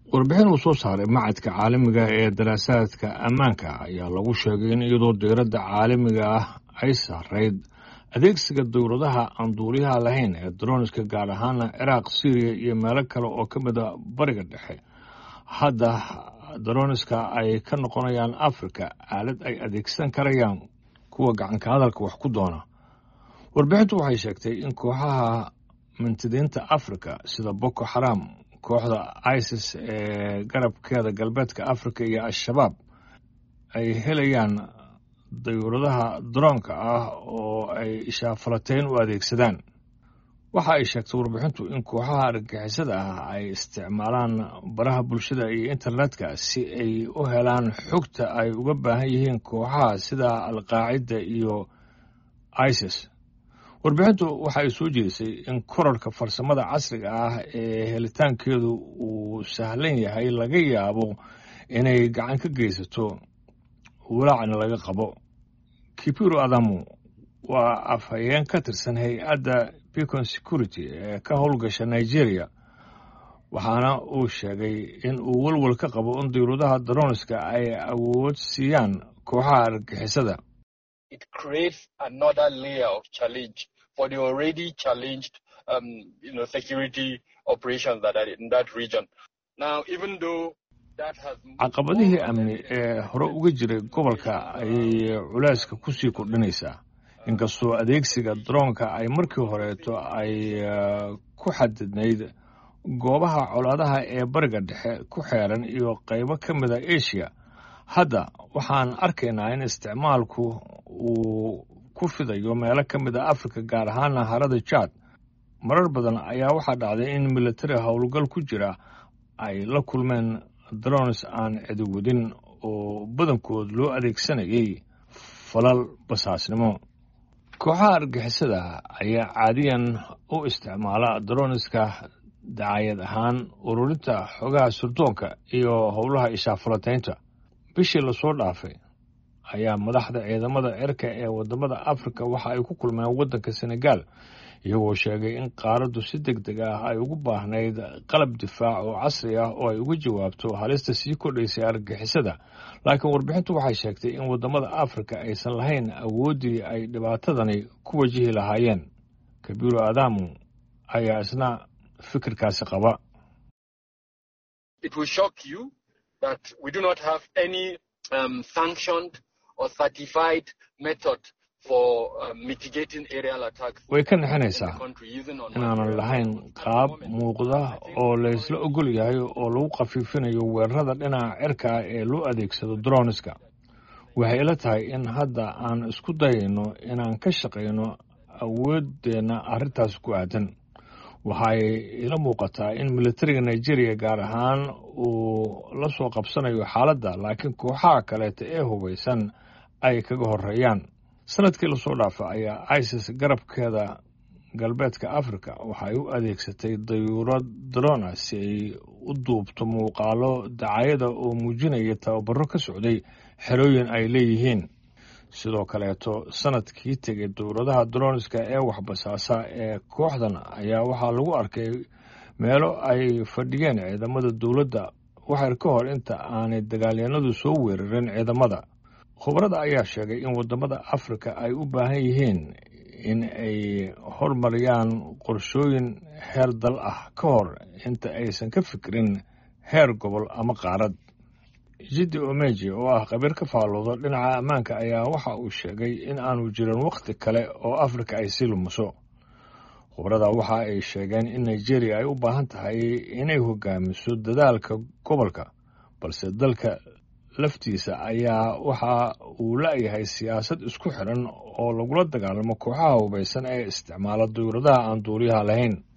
warbixin uu soo saaray macadka caalamiga ee daraasaadka ammaanka ayaa lagu sheegay in iyadoo diiradda caalamiga ah ay saarayd adeegsiga dowladaha aan duuliyaha lahayn ee droniska gaar ahaana ciraaq syriya iyo meelo kale oo ka mida bariga dhexe hadda droniska ay ka noqonayaan africa aalad ay adeegsan karayaan kuwa gacanka hadalka wax ku doona warbixintu waxay sheegtay in kooxaha mintidiinta africa sida boko xaram kooxda isis ee garabkeeda galbeedka africa iyo al-shabaab ay helayaan dayuuradaha daroonka ah oo ay ishaafalateyn u adeegsadaan waxa ay sheegtay warbixintu in kooxaha argagixisada ah ay isticmaalaan baraha bulshada iyo internetka si ay u helaan xogta ay uga baahan yihiin kooxaha sida alqaacida iyo isis warbixintu waxa ay soo jeedisay in korarka farsamada casriga ah ee helitaankeedu uu sahlan yahay laga yaabo inay gacan ka geysato walaacna laga qabo kipiro adamu waa afhayeen ka tirsan hay-adda bicon security ee ka howlgasha nigeria waxaana uu sheegay in uu welwel ka qabo in diyuuradaha daroniska ay awood siiyaan kooxaha argagixisada it creates another layer of challenge for the already challenged, um, you know, security operations that are in that region. Now, even though that has caqabadihii amni ee hore uga jiray gobolka ayay culeyska kusii kordhinaysaa inkastoo adeegsiga daroonka ay markii horeeto ay ku xadidnayd goobaha colaadaha ee bariga dhexe ku xeeran iyo qaybo ka mida asia hadda waxaan arkaynaa in isticmaalku uu ku fidayo meelo ka mid a africa gaar ahaana harada jaad marar badan ayaa waxaa dhacday in militari howlgal ku jira ay la kulmeen drones aan cidiwadin oo badankood loo adeegsanayay falal basaasnimo kooxaha argixisada ayaa caadiyan u isticmaala droniska dacayad ahaan ururinta xogaha surdoonka iyo howlaha ishaafalateynta bishii lasoo dhaafay ayaa madaxda ciidamada cirka ee wadamada africa waxa ay ku kulmeen waddanka senegal iyagoo sheegay in qaaraddu si deg deg ah ay ugu baahnayd qalab difaac oo casri ah oo ay uga jawaabto halista sii kordhaysay argagixisada laakiin warbixintu waxay sheegtay in wadamada africa aysan lahayn awooddii ay dhibaatadani ku wajihi lahaayeen kabiiro adamu ayaa isna fikirkaasi qaba that we do not have any um, sanctioned or certified method for uh, mitigating aerial attacks. way ka naxinaysaa inaanan lahayn qaab muuqda oo laysla ogol yahay oo lagu khafiifinayo weerarada dhinaca cirka ah ee loo adeegsado droniska waxay ila tahay in hadda aan isku dayayno inaan ka shaqayno awooddeenna arrintaas ku aadan waxay ila muuqataa in militariga nigeria gaar ahaan uu la soo qabsanayo xaaladda laakiin kooxaha kaleeta ee hubaysan ay kaga horeeyaan sanadkii lasoo dhaafa ayaa isis garabkeeda galbeedka africa waxay u adeegsatay dayuurad drona si ay u duubto muuqaalo dacayada oo muujinaya tababaro ka socday xerooyin ay leeyihiin sidoo kaleeto sanadkii tegay dowladaha droniska ee waxbasaasa ee kooxdan ayaa waxaa lagu arkay meelo ay fadhiyeen ciidamada dowladda waxyar ka hor inta aanay dagaalyanadu soo weerarin ciidamada khubarada ayaa sheegay in wadamada africa ay u baahan yihiin in ay hormariyaan qorshooyin heer dal ah ka hor inta aysan ka fikirin heer gobol ama qaarad jiddi omeji oo ah khabiir ka faallooda dhinaca ammaanka ayaa waxa uu sheegay in aanu jirin wakhti kale oo afrika ay sii lumiso khubarada waxa ay sheegeen in nigeria ay u baahan tahay inay hogaamiso dadaalka gobolka balse dalka laftiisa ayaa waxa uu la-yahay siyaasad isku xidhan oo lagula dagaalamo kooxaha hubaysan ee isticmaala dawladaha aan duuliyaha lahayn